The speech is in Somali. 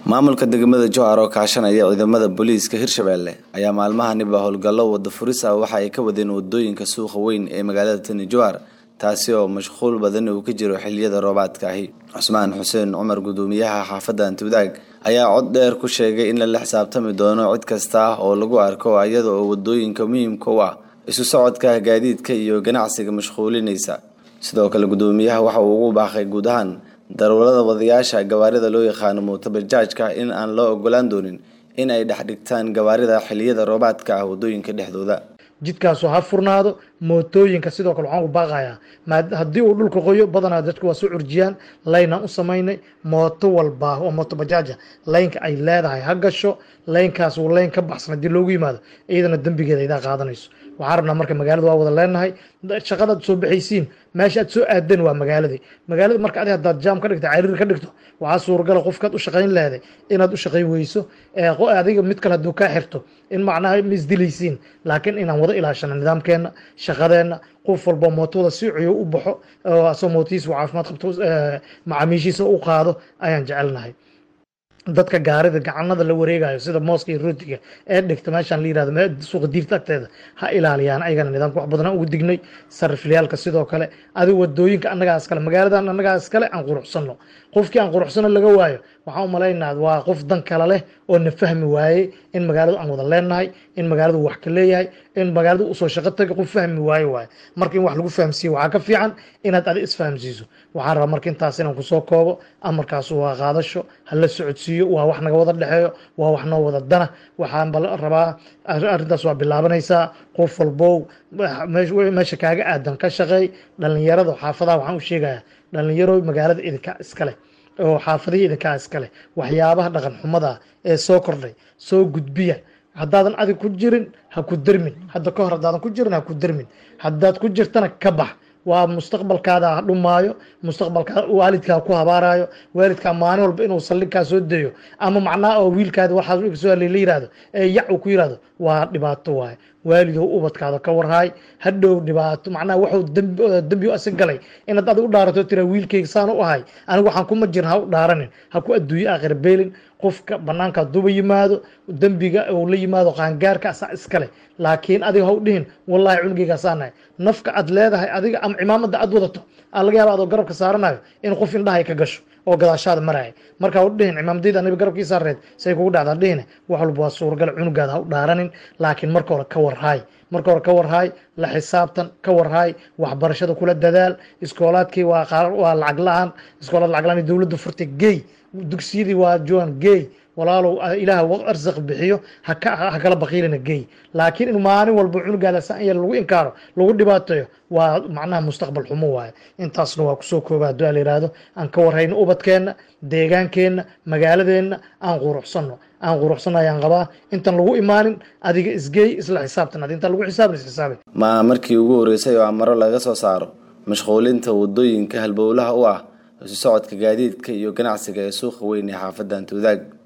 maamulka degmada jowhar oo kaashanaya ciidamada booliiska hirshabelle ayaa maalmahaniba howlgallo wada furis ah waxa ay ka wadeen wadooyinka suuqa weyn ee magaalada tani jowhar taasi oo mashquul badan uu ka jiro xiliyada roobaadka ahi cusmaan xuseen cumar gudoomiyaha xaafadda antiwadaag ayaa cod dheer ku sheegay in lala xisaabtami doono cid kasta oo lagu arko iyada oo wadooyinka muhiimka u ah isu socodka gaadiidka iyo ganacsiga mashquulinaysa sidoo kale gudoomiyaha waxa uu ugu baaqay guud ahaan darawalada wadayaasha gawaarida loo yaqaano mootobajaajka in aan loo ogolaan doonin in ay dhex dhigtaan gawaarida xiliyada roobaadka ah wadooyinka dhexdooda jidkaasu ha furnaado mootooyinka sidoo kale waxaan u baaqayaa haddii uu dhulka qoyo badanaa dadku waa soo curjiyaan laynaan u samaynay mooto walba oo mooto bajaaja laynka ay leedahay ha gasho laynkaas uu layn ka baxsan haddii loogu yimaado iyadana dembigeeda idaa qaadanayso waxaan rabnaa marka magaalada waa wada leenahay shaqadaad soo baxaysiin meesha aad soo aadeen waa magaaladii magaalada marka adi haddaad jaam ka dhigto cariir ka dhigto waxaa suuragala qofkaad u shaqayn leeday inaad u shaqayn weyso adiga mid kale hadduu kaa xirto in macnaha ma isdilaysiin laakiin inaan wada ilaashano nidaamkeena shaqadeenna qof walba mootoda si ciyo u baxo asoo mootihiisa caafimaad qabto macaamiishiisa u qaado ayaan jecelnahay dadka gaarida gacanada la wareegayo sida mooska iyo rootiga ee dhigta meeshaan la yirahdo suuqa diirta agteeda ha ilaaliyaan ayagana nidaamka wax badan ugu dignay sariflayaalka sidoo kale adi wadooyinka annagaa iskale magaaladan annagaa iskale aan quruxsano qofkii aan quruxsano laga waayo waxaan u malaynaa waa qof dan kale leh oo na fahmi waayey in magaaladu aan wada leenahay in magaaladu wax ka leeyahay in magaaladu usoo shaqo taga qof fahmi waayo waayo marka in wax lagu fahamsiiyo waxaa ka fiican inaad adi isfahamsiiso waxaan rabaa marka intaas inaan kusoo koobo amarkaas waa qaadasho hala socodsiiyo waa wax naga wada dhexeeyo waa wax noo wada dana waxaan rabaa arrintaas waa bilaabanaysaa qof walbow meesha kaaga aadan ka shaqeey dhalinyarada xaafadaha waxaan u sheegayaa dhalinyaro magaalada idinka iskale oo xaafadihii idinkaa iskale waxyaabaha dhaqan xumada ee soo kordhay soo gudbiya haddaadan adig ku jirin ha ku dermin hadda ka hor haddaadan ku jirin ha ku dermin haddaad ku jirtana ka bax waa mustaqbalkaada ha dhumaayo mustaqbalkaa waalidkaa ku habaarayo waalidkaa maalin walba inuu saldhigkaa soo dayo ama macnaha oo wiilkaada waxaas soo la yirahdo ee yac uu ku yirahdo waa dhibaato waaye waalidow ubadkaada ka warhaay hadhow dhibaato macnaha waxuu dembi asig galay inaad adig u dhaarato tira wiilkayga saan u ahay anigu waxaan kuma jirin ha u dhaaranin ha ku adduunyo aakhir beelin qofka banaanka haduuba yimaado dembiga uu la yimaado qaangaarka asaa iskale laakiin adiga ha u dhihin wallahi cunugeygaasaan nahay nafka aad leedahay adiga ama cimaamada aad wadato aa laga yaaba adoo garabka saaranayo in qof indhahay ka gasho oo gadaashaada maraya marka ha u dhihin cimaamadayda aniga garabkii saareed say kugu dhacda dhihine wax walba waa suuragal cunugaada ha u dhaaranin laakiin marka hore ka warhaay marka hore ka warhaay la xisaabtan ka warhaay waxbarashada kula dadaal iskoolaadkii waa lacag la-aan iskoolaad lacag la-aan dowladda furtay geey dugsiyadii waa joan geey walaalow ilaah arsaq bixiyo ha kala baqiilina geey laakiin in maalin walba cunugaada san yar lagu inkaaro lagu dhibaateeyo waa macnaha mustaqbal xumo waaye intaasna waa kusoo kooba hadduu a la yihahdo aan ka warhayno ubadkeenna deegaankeenna magaaladeenna aan quruxsano aan quruxsano ayaan qabaa intaan lagu imaanin adiga isgeey isla xisaabtan adi intaan lagu xisaabin isxisaabi ma markii ugu horreysay oo amaro laga soo saaro mashquulinta wadooyinka halbowlaha u ah isu socodka gaadiidka iyo ganacsiga ee suuqa weyn ee xaafadda antiwadaag